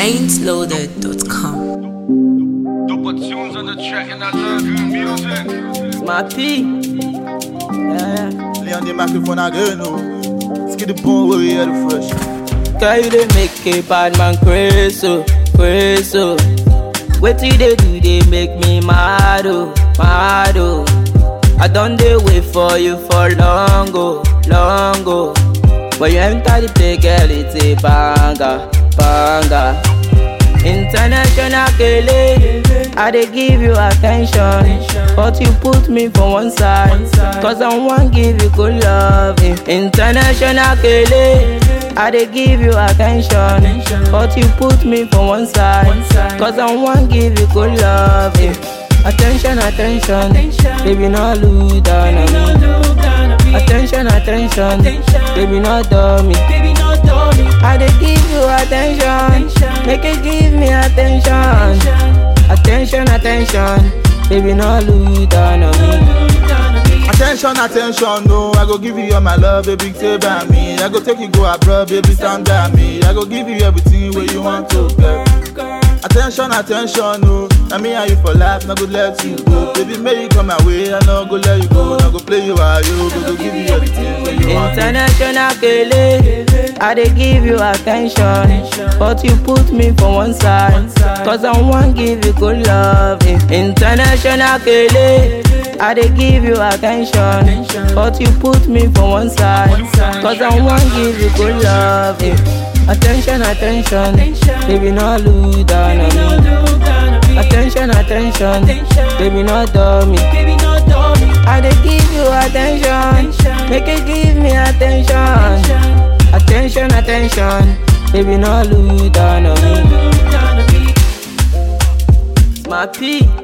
ain'tloaded.com. Double tunes on the track and I love good music. My P. Yeah. Lay on the microphone again, no. Skid the bone where we hear the fresh. Girl, you dey make a bad man crazy, oh, crazy. oh. Wetin you dey do dey make me mad, oh, mad, oh. I don dey wait for you for long, oh, long, oh. When you enter the play, girl, it's a banger, banger. International kele, I dey give you attention, but you put me for one side, cause I wan give you good love. International kele, I dey give you attention, but you put me for one side, cause I wan give you good love. Attention, attention, baby, no look down on me. Attention, attention, baby, no dummy. I dey give you attention, make you give me attention. Attention, attention, baby, no look down on me. Attention, attention, no. I go give you all my love, baby, stay by me. I go take you go abroad, baby, stand by me. I go give you everything where you want to get. Attention, attention, no. I mean, how you for life, not go let you go. Baby, may you come my way, I no go let you go. I go play you while you go, go give you everything where you want to International kele, I dey give you attention, but you put me for one side, cause I wan give you good love. International kele, I dey give you attention, but you put me for one side, cause I wan give you good love. Attention, attention, baby, no look down on me. Attention, attention, baby, no dummy. I dey give you attention, make you give me attention. Attention, attention, baby, no look down on me. My P.